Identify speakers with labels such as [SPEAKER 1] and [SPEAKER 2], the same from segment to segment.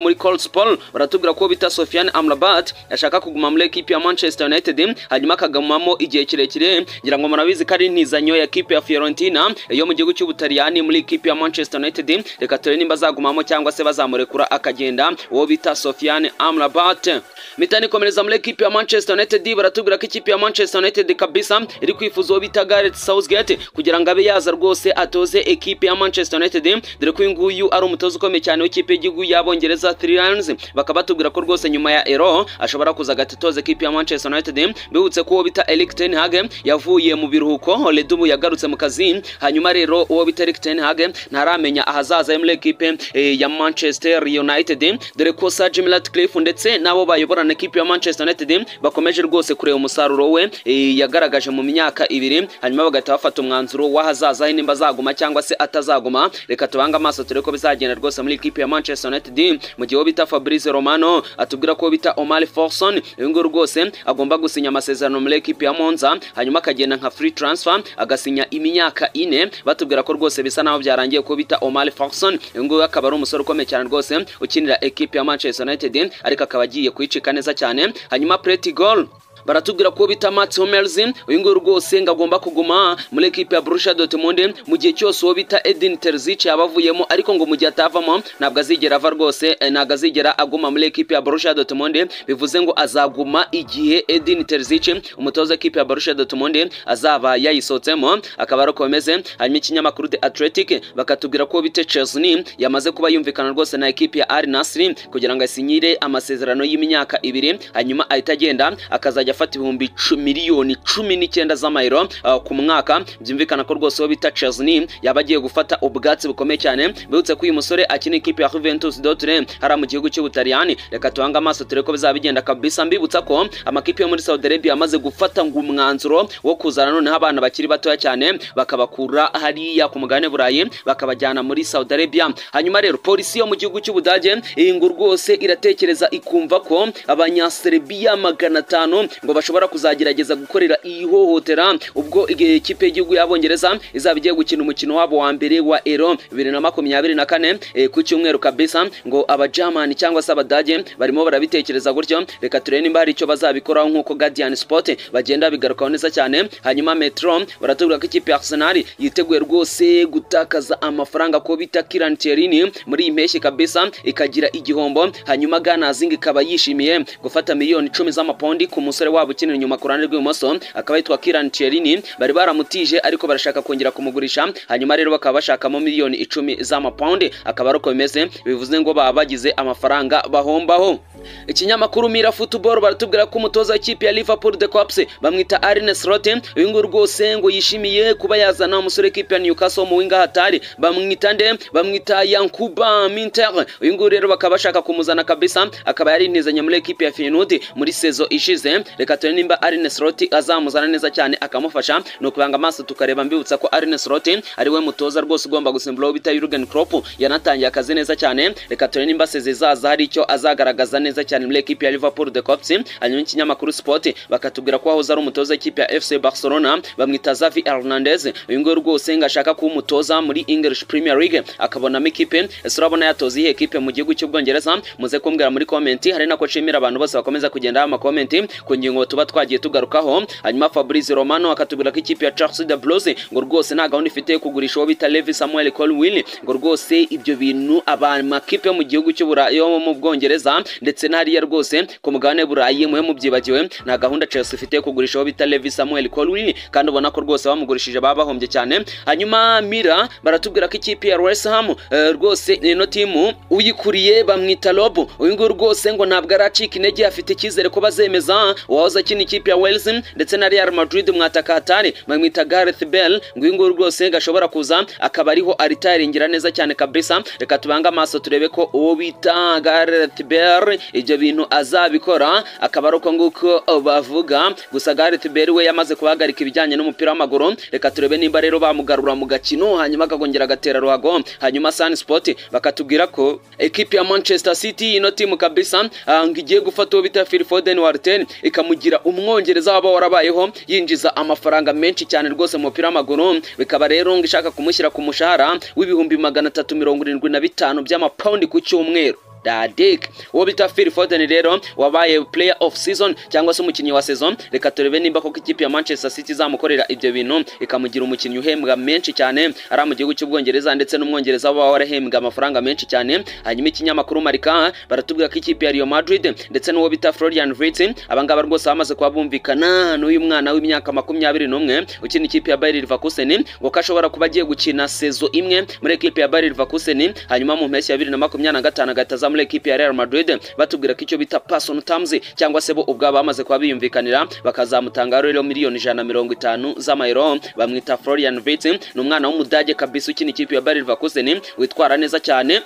[SPEAKER 1] muri Coldspol baratubwira ko bita Sofiane Amrabat ashaka kuguma muri ekipi ya Manchester United hanyuma akagumamo igihe kirekire ngira ngo murabizi ko ari intizanyo ya ekipi ya Fiorentina yo mu gihugu cy'Ubutaliyani muri ekipi ya Manchester United reka turebe nimba azagumamo cyangwa se bazamurekura akagenda uwo bita Sofiane Amrabat mitani ikomereza muri ekipi ya Manchester United baratubwira ko ikipi ya Manchester United kabisa iri kwifuza uwo bita Gareth Southgate kugira ngo abe yaza rwose atoze ekipi ya Manchester United dore ko uyu nguyu ari umutoza ukomeye cyane w'ikipe y'igihugu y'Abongereza za three runs bakaba batubwira ko rwose nyuma ya ero ashobora kuza agatitoza ekipi ya Manchester United bihutse ko uwo bita Erik ten Hag yavuye mu biruhuko Ledubu yagarutse mu kazi hanyuma rero uwo bita Erik ten Hag ntaramenya ahazaza muri ekipe eh, ya Manchester United dore ko Sir Jim Ratcliffe ndetse nabo bayoborana ekipi ya Manchester United bakomeje rwose kureba umusaruro we eh, yagaragaje mu myaka ibiri hanyuma bagahita bafata umwanzuro w'ahazaza he nimba azaguma cyangwa se atazaguma reka tubange amaso turebe ko bizagenda rwose muri ekipi ya Manchester United mu gihe uwo bita Fabrice Romano atubwira ko bita Omar Forson uyu nguyu rwose agomba gusinya amasezerano muri ekipi ya Monza hanyuma akagenda nka free transfer agasinya imyaka ine batubwira ko rwose bisa naho byarangiye ko bita Omar Forson uyu nguyu akaba ari umusore ukomeye cyane rwose ukinira ekipi ya Manchester United ariko akaba agiye kuyicika neza cyane hanyuma Pretty Goal baratubwira ko bita Mats Hummels uyu nguyu rwose ngo agomba kuguma muri ekipe ya Borussia Dortmund mu gihe cyose uwo bita Edin Terzic yaba avuyemo ariko ngo mu gihe atavamo ntabwo azigera ava rwose eh, ntabwo azigera aguma muri ekipe ya Borussia Dortmund bivuze ngo azaguma igihe Edin Terzic umutoza w'ikipe ya Borussia Dortmund azaba yayisohotsemo akaba ari uko bimeze hanyuma ikinyamakuru The Athletic bakatubwira ko bita Chesney yamaze kuba yumvikana rwose na ekipe ya Al Nassr kugira ngo asinyire amasezerano y'imyaka ibiri hanyuma ahita agenda akazajya azajya afata ibihumbi miliyoni cumi n'icyenda z'amayero uh, ku mwaka byumvikana ko rwose uwo bita Chesney yaba agiye gufata ubwatsi bukomeye cyane bibutse ko uyu musore akina ikipe ya Juventus Dortmund hariya mu gihugu cy'Ubutaliyani reka tubange amaso turebe ko bizaba bigenda kabisa mbibutsa ko amakipe yo muri Saudi Arabia amaze gufata ngo umwanzuro wo kuzana noneho abana bakiri batoya cyane bakabakura hariya ku mugabane burayi bakabajyana muri Saudi Arabia hanyuma rero polisi yo mu gihugu cy'Ubudage iyi ngo rwose iratekereza ikumva ko abanyaserbia magana atanu ngo bashobora kuzagerageza gukorera ihohotera ubwo ikipe y'igihugu y'abongereza izaba igiye gukina umukino wabo wa mbere wa ero bibiri na makumyabiri na kane ku cyumweru kabisa ngo abajamani cyangwa se abadage barimo barabitekereza gutyo reka turebe nimba hari icyo bazabikoraho nk'uko guardian sport bagenda bigarukaho neza cyane hanyuma metro baratubwira ko ikipe ya arsenal yiteguye rwose gutakaza amafaranga ko bita kiran tierini muri iyi mpeshyi kabisa ikagira igihombo hanyuma ganazing ikaba yishimiye gufata miliyoni icumi z'amapondi ku musore umusore wabo ukinira inyuma ku ruhande rw'ibumoso akaba yitwa Kiran Cherini bari baramutije ariko barashaka kongera kumugurisha hanyuma rero bakaba bashakamo miliyoni icumi z'amapawundi akaba ari uko bimeze bivuze ngo baba bagize amafaranga bahombaho ikinyamakuru Mira Football baratubwira ko umutoza w'ikipe ya Liverpool The Cops bamwita Arne Slot uyu nguyu rwose ngo yishimiye kuba yazana umusore w'ikipe ya Newcastle mu winga hatari bamwita nde bamwita Yankuba Minter uyu nguyu rero bakaba bashaka kumuzana kabisa akaba yari intizanya muri ekipe ya Feyenoord muri sezo ishize reka turebe nimba Arne Slot azamuzana neza cyane akamufasha ni ukubanga amaso tukareba mbibutsa ko Arne Slot ari we mutoza rwose ugomba gusimbura uwo bita Jurgen Klopp yanatangiye akazi neza cyane reka turebe nimba seze zaza hari icyo azagaragaza neza cyane muri ekipi ya Liverpool The Cops hanyuma ikinyamakuru Sport bakatubwira ko wahoze ari umutoza w'ikipe ya FC Barcelona bamwita Xavi Hernandez uyu nguyu rwose ngo ashaka kuba umutoza muri English Premier League akabonamo ikipe ese urabona yatoza iyihe ekipe mu gihugu cy'Ubwongereza muze kumbwira muri komenti hari nako nshimira abantu bose bakomeza kugenda amakomenti ku ngingo tuba twagiye tugarukaho hanyuma Fabrice Romano akatubwira ko ikipe ya Chelsea de Blues ngo rwose nta gahunda ifite yo kugurisha uwo bita Levi Samuel Colwill ngo rwose ibyo bintu amakipe mu gihugu cy'Uburayi mu Bwongereza ndetse n'ariya rwose ku mugabane Burayi muhe mubyibagiwe nta gahunda Chelsea ifite yo kugurisha uwo bita Levi Samuel Colwill kandi ubona ko rwose bamugurishije baba bahombye cyane hanyuma Mira baratubwira ko ikipe ya West Ham eh, rwose ino timu uyikuriye bamwita Rob uyu nguyu rwose ngo ntabwo aracika intege afite icyizere ko bazemeza uwahoze akina ikipe ya Wales ndetse na Real Madrid mwatakahatari bamwita Gareth Bale ngo uyu nguyu rwose gashobora kuza akaba ariho aritayiringira neza cyane kabisa reka tubange amaso turebe ko uwo bita Gareth Bale ibyo bintu azabikora akaba ari uko nguko bavuga gusa Gareth Bale we yamaze kuhagarika ibijyanye n'umupira w'amaguru reka turebe nimba rero bamugarura mu gakino hanyuma akagongera agatera ruhago hanyuma Sun Sport bakatubwira ko ekipe ya Manchester City ino timu kabisa ngo igiye gufata uwo bita Phil Foden wa Arsenal ikamugira umwongereza waba warabayeho yinjiza amafaranga menshi cyane rwose mu mupira w'amaguru bikaba rero ngo ishaka kumushyira ku mushahara w'ibihumbi magana atatu mirongo irindwi na bitanu by'amapawundi ku cyumweru Dadik uwo bita Phil Foden rero wabaye player of season cyangwa se umukinnyi wa season reka turebe nimba koko ikipe ya Manchester City izamukorera ibyo bintu ikamugira umukinnyi uhembwa menshi cyane ari mu gihugu cy'ubwongereza ndetse n'umwongereza waba warahembwa amafaranga menshi cyane hanyuma ikinyamakuru Marika baratubwira ko ikipe ya Real Madrid ndetse n'uwo bita Florian Wirtz abangaba rwose bamaze kuba bumvikana n'uyu mwana w'imyaka makumyabiri n'umwe ukina ikipe ya Bayer Leverkusen ngo ko ashobora kuba agiye gukina sezo imwe muri ekipe ya Bayer Leverkusen hanyuma mu mpeshyi ya bibiri na makumyabiri na gatanu agahita muri ekipe ya Real Madrid batubwira ko icyo bita personal terms cyangwa se bo ubwabo bamaze kuba biyumvikanira bakazamutanga rero miliyoni ijana na mirongo itanu z'amayero bamwita Florian Wirtz ni umwana w'umudage kabisa ukina ikipe ya Bayer Leverkusen witwara neza cyane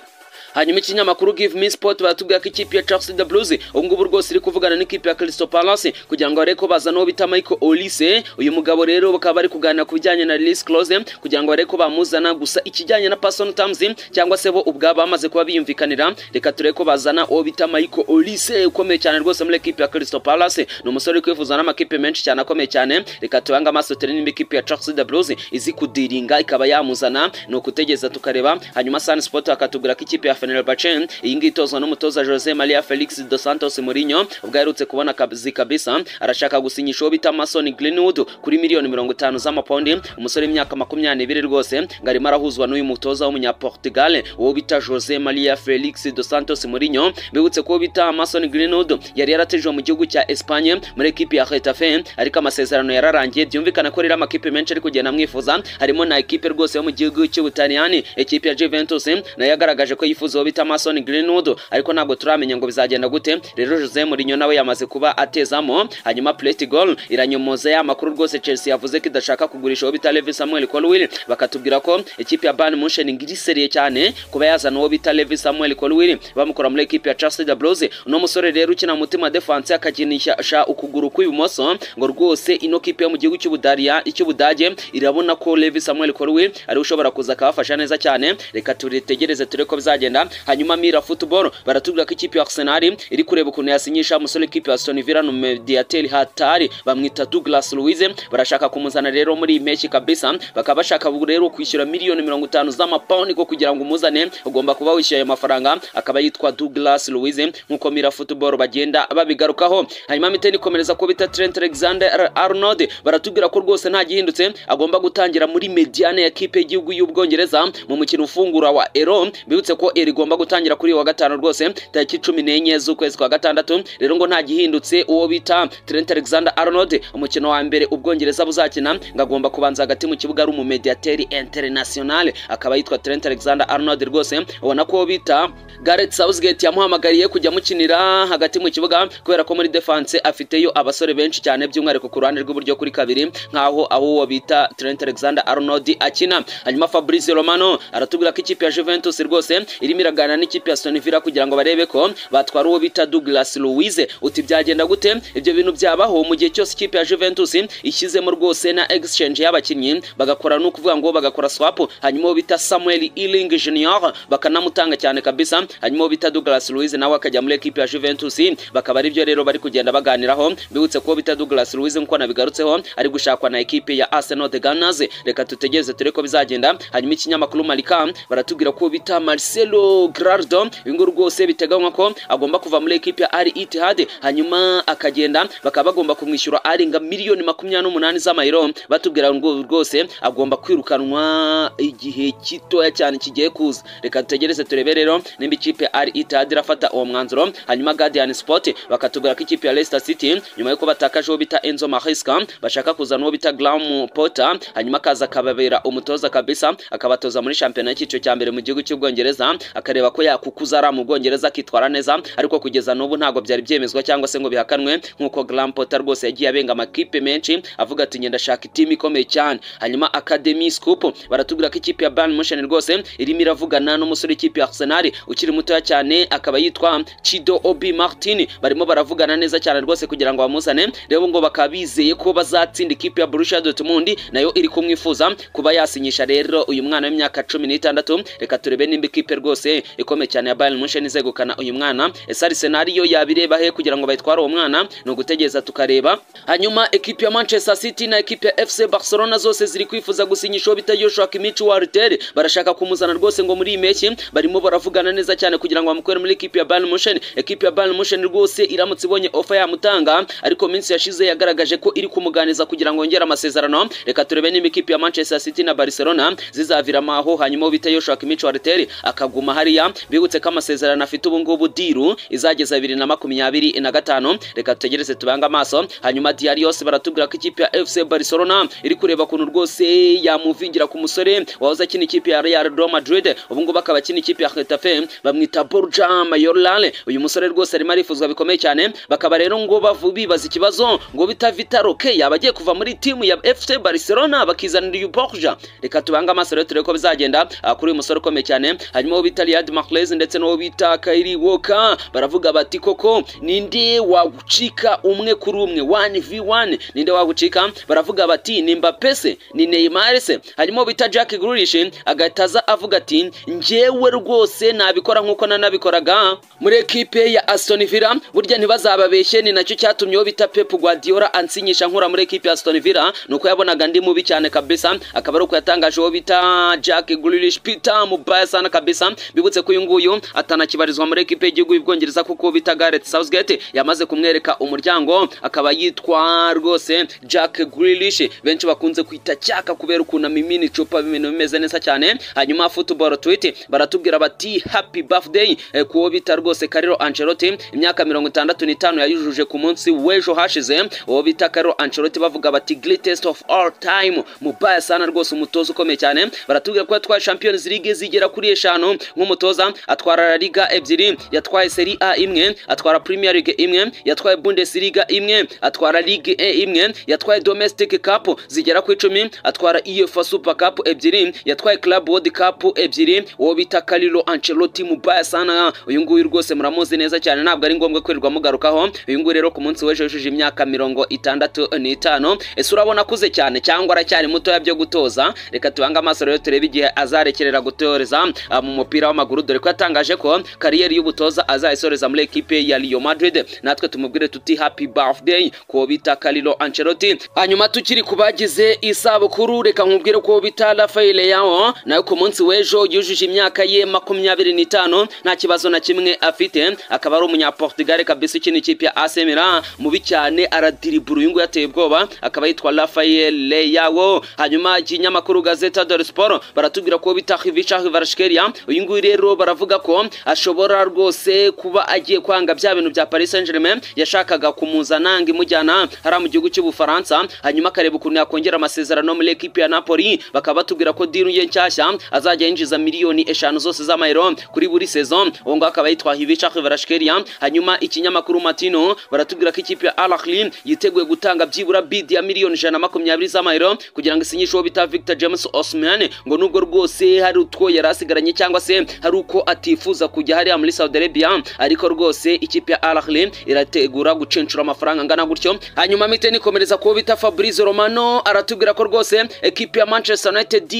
[SPEAKER 1] hanyuma ikinyamakuru give me sport baratubwira ko ikipe ya Chelsea the Blues ubu ngubu rwose iri kuvugana n'ikipe ya Crystal Palace kugira ngo barebe ko bazana uwo bita Michael Olise uyu mugabo rero bakaba bari kuganira ku bijyanye na release clause kugira ngo barebe ko bamuzana gusa ikijyanye na personal terms cyangwa se bo ubwabo bamaze kuba biyumvikanira reka turebe ko bazana uwo bita Michael Olise ukomeye cyane rwose muri ekipe ya Crystal Palace ni umusore uri kwifuza n'amakipe menshi cyane akomeye cyane reka tubange amaso turebe nimba ikipe ya Chelsea the Blues izi kudiringa ikaba yamuzana ni ukutegereza tukareba hanyuma Sun Sport bakatubwira ko ikipe ya Fenerbahce iyi ngiyi itozwa n'umutoza Jose Maria Felix dos Santos Mourinho ubwo aherutse kubona akazi kabisa arashaka gusinyisha uwo bita Mason Greenwood kuri miliyoni mirongo itanu z'amapaundi umusore w'imyaka makumyabiri rwose ngo arimo arahuzwa n'uyu mutoza w'umunyaportugal uwo bita Jose Maria Felix dos Santos Mourinho bibutse ko bita Mason Greenwood yari yaratejwe mu gihugu cya Espagne muri ekipi ya Getafe ariko amasezerano yararangiye byumvikana ko rero amakipe menshi ari kugenda amwifuza harimo na ekipe rwose yo mu gihugu cy'Ubutaliyani ekipe ya Juventus nayo yagaragaje ko yifuza uwo bita Mason Greenwood ariko ntabwo turamenya ngo bizagenda gute rero Jose Mourinho nawe yamaze kuba atezamo hanyuma Plate Goal iranyomoza ya makuru rwose Chelsea yavuze ko idashaka kugurisha uwo bita Levi Samuel Colwill bakatubwira ko ikipe ya Bayern Munchen ngiriseriye cyane kuba yazana uwo bita Levi Samuel Colwill bamukora muri ekipe ya Chelsea the Blues uno musore rero ukina mutima defense akakinisha ukuguru kw'ibumoso ngo rwose ino kipe yo mu gihugu cy'Ubudaria icy'Ubudage irabona ko Levi Samuel Colwill ari ushobora kuza akabafasha neza cyane reka turitegereze turebe ko bizagenda hanyuma Mira Football baratubwira ko ikipe ya Arsenal iri kureba ukuntu yasinyisha umusore w'ikipe ya Aston Villa Mediatel Hatari bamwita Douglas Luiz barashaka kumuzana rero muri impeshyi kabisa bakaba bashaka rero kwishyura miliyoni mirongo itanu z'amapawundi ko kugira ngo umuzane ugomba kuba wishyuye ayo mafaranga akaba yitwa Douglas Luiz nk'uko Mira Football bagenda babigarukaho hanyuma miteni komereza ko bita Trent Alexander Arnold baratubwira ko rwose nta gihindutse agomba gutangira muri mediane ya kipe y'igihugu y'Ubwongereza mu mukino ufungura wa Euro bibutse ko rigomba gutangira kuri wa gatanu rwose tariki cumi n'enye z'ukwezi kwa gatandatu rero ngo nta gihindutse uwo bita Trent Alexander Arnold umukino wa mbere ubwongereza buzakina ngo agomba kubanza hagati mu kibuga ari umumediateri international akaba yitwa Trent Alexander Arnold rwose ubona ko bita Gareth Southgate yamuhamagariye kujya amukinira hagati mu kibuga kubera ko muri defense afiteyo abasore benshi cyane by'umwihariko ku ruhande rw'iburyo kuri kabiri nkaho aho uwo bita Trent Alexander Arnold akina hanyuma Fabrizio Romano aratubwira ko ikipe ya Juventus rwose irimo iragana n'ikipe ya Aston Villa kugira ngo barebe ko batwara uwo bita Douglas Luiz uti byagenda gute ibyo bintu byabaho mu gihe cyose ikipe ya Juventus ishyizemo rwose na exchange y'abakinnyi bagakora no kuvuga ngo bagakora swap hanyuma uwo bita Samuel Iling Junior bakanamutanga cyane kabisa hanyuma uwo bita Douglas Luiz nawe akajya muri ekipe ya Juventus bakaba ari byo rero bari kugenda baganiraho bibutse ko bita Douglas Luiz nkuko nabigarutseho ari gushakwa na ekipe ya Arsenal the Gunners reka tutegereze tureko bizagenda hanyuma ikinyamakuru Marca baratubwira ko bita Marcelo Grardo ibingo rwose biteganywa ko agomba kuva muri ekipe ya Al Ittihad hanyuma akagenda bakaba bagomba kumwishyura arenga miliyoni makumyabiri n'umunani z'amayero batubwira ngo rwose agomba kwirukanwa igihe gitoya cyane kigiye kuza reka dutegereze turebe rero nimba ikipe ya Al Ittihad irafata uwo mwanzuro hanyuma Guardian Sport bakatubwira ko ikipe ya Leicester City nyuma yo batakaje uwo bita Enzo Maresca bashaka kuzana uwo bita Graham Potter hanyuma akaza akababera umutoza kabisa akabatoza muri shampiyona y'icyiciro cya mbere mu gihugu cy'Ubwongereza akareba ko yakukuza ari mu Bwongereza akitwara neza ariko kugeza n'ubu ntabwo byari byemezwa cyangwa se ngo bihakanwe nk'uko Graham Potter rwose yagiye abenga amakipe menshi avuga ati ngenda shaka itimu ikomeye cyane hanyuma Academy Scoop baratubwira ko ikipe ya Bayern Munchen rwose irimo iravugana n'umusore w'ikipe ya Arsenal ukiri mutoya cyane akaba yitwa Chido Obi Martin barimo baravugana neza cyane rwose kugira ngo bamuzane rero ngo bakaba bizeye ko bazatsinda ikipe ya Borussia Dortmund nayo iri kumwifuza kuba yasinyisha rero uyu mwana w'imyaka cumi n'itandatu reka turebe nimba ikipe rwose rwose ikomeye cyane ya Bayern Munchen izegukana uyu mwana ese Arsenal yo yabireba he kugira ngo bayitware uwo mwana ni ugutegereza tukareba hanyuma ekipi ya Manchester City na ekipi ya FC Barcelona zose ziri kwifuza gusinyishaho bita Joshua Kimmich wa Artel barashaka kumuzana rwose ngo muri iyi mpeshyi barimo baravugana neza cyane kugira ngo bamukure muri ekipi ya Bayern Munchen ekipi ya Bayern Munchen rwose iramutse ibonye offer yamutanga ariko minsi yashize yagaragaje ko iri kumuganiza kugira ngo yongere amasezerano reka turebe niba ikipi ya Manchester City na Barcelona zizaviramo aho hanyuma bita Joshua Kimmich wa Artel akaguma hariya bibutse ko amasezerano afite ubu ngubu diru izageza bibiri na makumyabiri na gatanu reka tutegereze tubange amaso hanyuma diyari yose baratubwira ko ikipe ya FC Barcelona iri kureba ukuntu rwose yamuvingira ku musore wahoze akina ikipe ya Real Madrid ubu ngubu akaba akina ikipe ya Getafe bamwita Borja Mayorale uyu musore rwose arimo arifuzwa bikomeye cyane bakaba rero ngo bavu bibaza ikibazo ngo bita Vitaroke yaba agiye kuva muri timu ya FC Barcelona bakizanira uyu Borja reka tubange amaso rero turebe ko bizagenda ah, kuri uyu musore ukomeye cyane hanyuma uwo bita Riyad Mahrez ndetse n'uwo bita Kyle Walker baravuga bati koko ninde wagucika umwe kuri umwe 1v1 ninde wagucika baravuga bati ni Mbappe se ni Neymar se hanyuma uwo bita Jack Grealish agataza avuga ati njyewe rwose nabikora nk'uko nanabikoraga muri ekipe ya Aston Villa burya ntibazababeshye ni nacyo cyatumye uwo bita Pep Guardiola ansinyisha nkura muri ekipe ya Aston Villa nuko yabonaga ndi mubi cyane kabisa akaba ari uko yatangaje uwo bita Jack Grealish Peter mubaya sana kabisa bibutse ko uyu nguyu atanakibarizwa muri ekipe y'igihugu y'ubwongereza kuko bita Gareth Southgate yamaze kumwereka umuryango akaba yitwa rwose Jack Grealish benshi bakunze kwita cyaka kubera ukuntu amimina icupa ibintu bimeze neza cyane hanyuma football tweet baratubwira bati happy birthday eh, kuwo bita rwose Carlo Ancelotti imyaka mirongo itandatu n'itanu yayujuje ku munsi w'ejo hashize uwo bita Carlo Ancelotti bavuga bati greatest of all time mubaya sana rwose umutoza ukomeye cyane baratubwira ko yatwaye Champions League zigera kuri eshanu nk'umutoza atwara La Liga ebyiri yatwaye Serie A imwe atwara Premier League imwe yatwaye Bundesliga imwe atwara Ligue E imwe yatwaye Domestic Cup zigera ku icumi atwara UEFA Super Cup ebyiri yatwaye Club World Cup ebyiri uwo bita Carlo Ancelotti mubaya sana uyu nguyu rwose muramuzi neza cyane ntabwo ari ngombwa kwirirwa mugarukaho uyu nguyu rero ku munsi w'ejo yujuje imyaka mirongo itandatu n'itanu ese urabona akuze cyane cyangwa aracyari mutoya byo gutoza reka tubange amaso rero turebe igihe azarekerera gutoreza ah, mu mupira w'amaguru dore ko yatangaje ko kariyeri y'ubutoza azayisoreza muri ekipe ya Real Madrid natwe tumubwire tuti happy birthday ko bita Carlo Ancelotti hanyuma tukiri kubagize isabukuru reka nkubwire ko bita Rafael Leao nawe ku munsi w'ejo yujuje imyaka ye makumyabiri n'itanu nta kibazo na kimwe afite akaba ari umunyaportugal kabisa ukina ikipe ya AC Milan mubi cyane aradiribura uyu nguyu yateye ubwoba akaba yitwa Rafael Leao hanyuma ikinyamakuru Gazeta dello Sport baratubwira ko bita Hivica Hivarashkeria uyu nguyu rero baravuga ko ashobora rwose kuba agiye kwanga bya bintu bya Paris Saint-Germain yashakaga kumuzana ngo imujyana hariya mu gihugu cy'Ubufaransa hanyuma akareba ukuntu yakongera amasezerano muri ekipi ya Napoli bakaba batubwira ko diru ye nshyashya azajya yinjiza miliyoni eshanu zose z'amayero kuri buri saison uwo nguwo akaba yitwa Hivica Hivarashkeria hanyuma ikinyamakuru Matino baratubwira ko ikipe ya Al Ahly yiteguye gutanga byibura bid ya miliyoni ijana na makumyabiri z'amayero kugira ngo isinyishe uwo bita Victor James Osimhen ngo nubwo rwose hari utwo yari asigaranye cyangwa se hari uko atifuza kujya hariya muri Saudi Arabia ariko rwose ikipe ya Al Ahly irategura gucenshura amafaranga angana gutyo hanyuma miteni ikomereza kuwo bita Fabrizio Romano aratubwira ko rwose ekipe ya Manchester United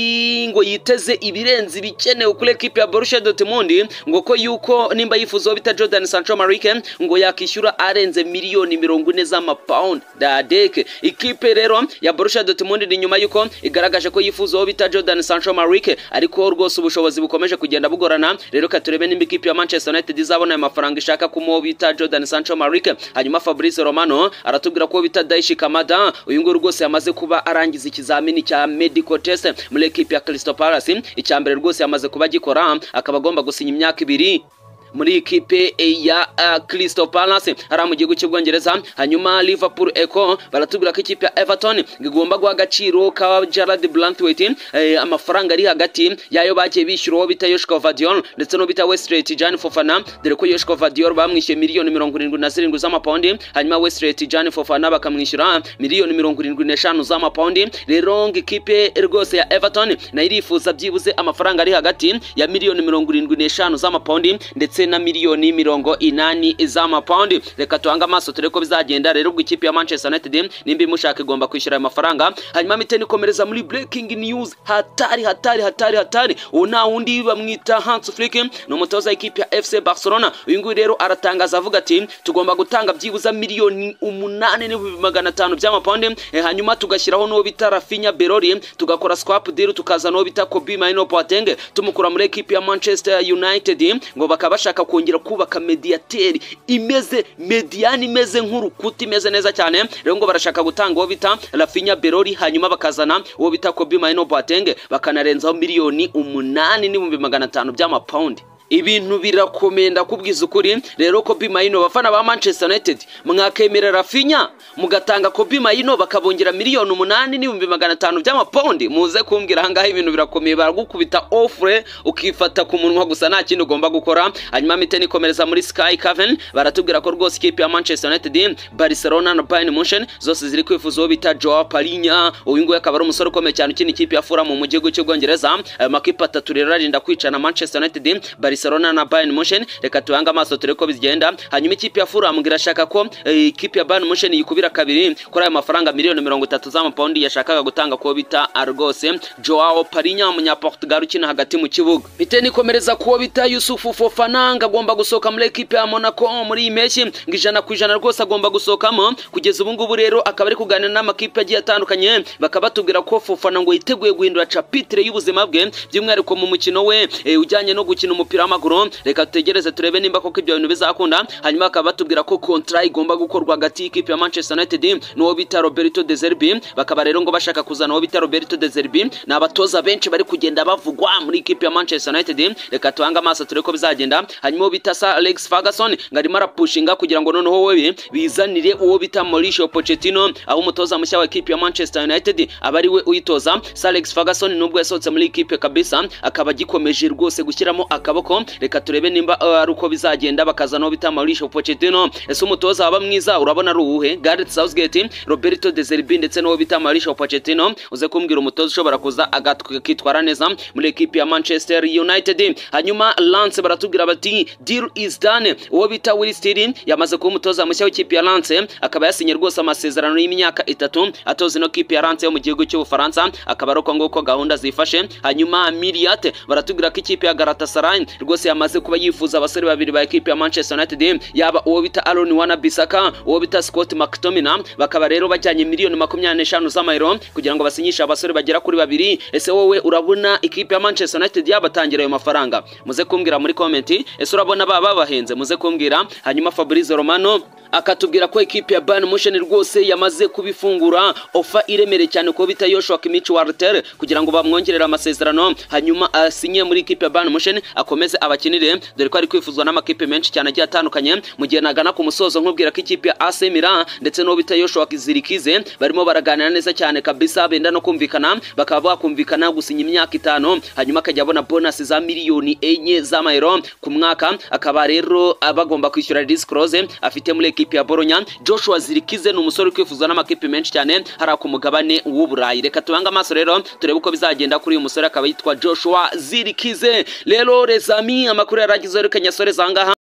[SPEAKER 1] ngo yiteze ibirenze ibikenewe kuri ekipe ya Borussia Dortmund ngo ko yuko nimba yifuza uwo bita Jordan Sancho Marike ngo yakishyura arenze miliyoni mirongo ine z'amapound dadeke ikipe rero ya Borussia Dortmund ni nyuma yuko igaragaje ko yifuza uwo bita Jordan Sancho Marike ariko rwose ubushobozi bukomeje kugenda bugorana rero ka turebe nimba ikipe ya Manchester United izabona ayo mafaranga ishaka kumuwo bita Jordan Sancho Marike hanyuma Fabrizio Romano aratubwira ko bita Daishi Kamada uyu nguyu rwose yamaze kuba arangiza ikizamini cya medical test muri ekipe ya Crystal Palace icya mbere rwose yamaze kuba agikora akaba agomba gusinya imyaka ibiri muri ikipe ya uh, Crystal Palace hariya mu gihugu cy'ubwongereza hanyuma Liverpool Echo baratubwira ko ikipe ya Everton igomba guha agaciro ka Gerard Brantwaite eh, amafaranga ari hagati yayo bagiye bishyura uwo bita Yoshko Vadiol ndetse n'uwo bita Westret Jan Fofana dore ko Yoshko Vadiol bamwishyuye miliyoni mirongo irindwi na zirindwi z'amapawundi hanyuma Westret Jan Fofana bakamwishyura miliyoni mirongo irindwi n'eshanu z'amapawundi rero ngo ikipe rwose ya Everton nayo irifuza byibuze amafaranga ari hagati ya miliyoni mirongo irindwi n'eshanu z'amapawundi ndetse ndetse na miliyoni mirongo inani z'amapawundi reka tuhange amaso turebe ko bizagenda rero ubwo ikipe ya manchester united nimba imushaka igomba kwishyura ayo mafaranga hanyuma miteni ikomereza muri breaking news hatari hatari hatari hatari uwo nta wundi bamwita hans flick ni umutoza w'ikipe ya fc barcelona uyu nguyu rero aratangaza avuga ati tugomba gutanga byibuze miliyoni umunani n'ibihumbi magana atanu by'amapawundi eh, hanyuma tugashyiraho n'uwo bita rafinya berori tugakora swap deal tukazana uwo bita kobi mayino boateng tumukura muri ekipi ya manchester united ngo bakaba bashaka kongera kubaka mediateri imeze mediyani imeze nk'urukuta imeze neza cyane rero ngo barashaka gutanga uwo bita rafinya berori hanyuma bakazana uwo bita kobi mayino boateng bakanarenzaho miliyoni umunani n'ibihumbi magana atanu by'amapawundi ibintu birakomeye ndakubwiza ukuri rero kobi mayino bafana ba manchester united mwakemera rafinya mugatanga kobi mayino bakabongera miliyoni umunani n'ibihumbi magana atanu by'amapawundi muze kumbwira ahangaha ibintu birakomeye baragukubita ofure ukifata ku munwa gusa nta kindi ugomba gukora hanyuma miteni ikomereza muri sky caven baratubwira ko rwose ikipe ya manchester united barcelona na bayern munchen zose ziri kwifuza uwo bita joao parinya uyu nguyu akaba ari umusore ukomeye cyane ukina ikipe ya fura mu gihugu cy'ubwongereza ayo makipe atatu rero arinda kwicana manchester united barcelona Barcelona na Bayern Munchen reka tuhange amaso turebe ko bizigenda hanyuma ikipe ya Fulham irashaka ko ikipe ya Bayern Munchen yikubira kabiri kuri ayo mafaranga miliyoni mirongo itatu z'amapawundi yashakaga gutanga kuwo bita Argos Joao Parinha umunyaportugal ukina hagati mu kibuga biteni komereza kuwo bita Yusufu Fofana ngo agomba gusohoka muri ekipe ya Monaco muri iyi mpeshyi ngo ijana ku ijana rwose agomba gusohokamo kugeza ubu ngubu rero akaba ari kuganira n'amakipe agiye atandukanye bakaba batubwira ko Fofana ngo yiteguye guhindura capitire y'ubuzima bwe by'umwihariko mu mukino we eh, ujyanye no gukina umupira w'amaguru reka tutegereze turebe nimba koko ibyo bintu bizakunda hanyuma bakaba batubwira ko kontra igomba gukorwa hagati y'ikipe ya manchester united n'uwo bita roberto de zerbi bakaba rero ngo bashaka kuzana uwo bita roberto de zerbi ni abatoza benshi bari kugenda bavugwa muri ikipe ya manchester united reka tuhange amaso turebe ko bizagenda hanyuma uwo bita sa alex ferguson ngo arimo arapushinga kugira ngo noneho we bizanire uwo bita mauricio pochettino aho umutoza mushya wa ikipe ya manchester united aba ari we uyitoza sa alex ferguson nubwo yasohotse muri ikipe kabisa akaba agikomeje rwose gushyiramo akaboko reka turebe nimba ari uko bizagenda bakazanaho bita Mauricio Pochettino ese umutoza waba mwiza urabona ari uwuhe Gareth Southgate Roberto De Zerbi ndetse n'uwo bita Mauricio Pochettino uze kumbwira umutoza ushobora kuza akitwara neza muri ekipi ya Manchester United hanyuma Lance baratubwira bati deal is done uwo bita Will Steele yamaze kuba umutoza mushya w'ikipe ya Lance akaba yasinye rwose amasezerano y'imyaka itatu atoza ino kipe ya Lance yo mu gihugu cy'Ubufaransa akaba ari uko nguko gahunda zifashe hanyuma Miriate baratubwira ko ikipe ya Galatasaray rwose yamaze kuba yifuza abasore babiri ba ekipe ya Manchester United yaba uwo bita Aaron Wan-Bissaka uwo bita Scott McTominay bakaba rero bajyanye miliyoni makumyabiri n'eshanu z'amayero kugira ngo basinyishe abasore bagera kuri babiri ese wowe urabona ikipe ya Manchester United yabatangira ayo mafaranga muze kumbwira muri comment ese urabona baba bahenze muze kumbwira hanyuma Fabrizio Romano akatubwira ko ekipe ya Bayern Munchen rwose yamaze kubifungura ofa iremere cyane ko bita Joshua Kimmich Warter kugira ngo bamwongerere amasezerano hanyuma asinye muri ekipe ya Bayern Munchen akomeze abakinire dore ko ari kwifuzwa n'amakipe menshi cyane agiye atandukanye mu gihe nagana ku musozo nkubwira ko ikipe ya AC Milan ndetse n'uwo bita Joshua Zirikize barimo baraganira neza cyane kabisa benda no kumvikana bakaba bakumvikana gusinya imyaka itanu hanyuma akajya abona bonus za miliyoni enye z'amayero ku mwaka akaba rero bagomba kwishyura disclose afite muri ekipe ya Bologna Joshua Zirikize ni umusore kwifuzwa n'amakipe menshi cyane hari ku mugabane w'uburayi reka tubange amaso rero turebe uko bizagenda kuri uyu musore akaba yitwa Joshua Zirikize rero rezami amakuru yaragizeho reka nyasore zangaha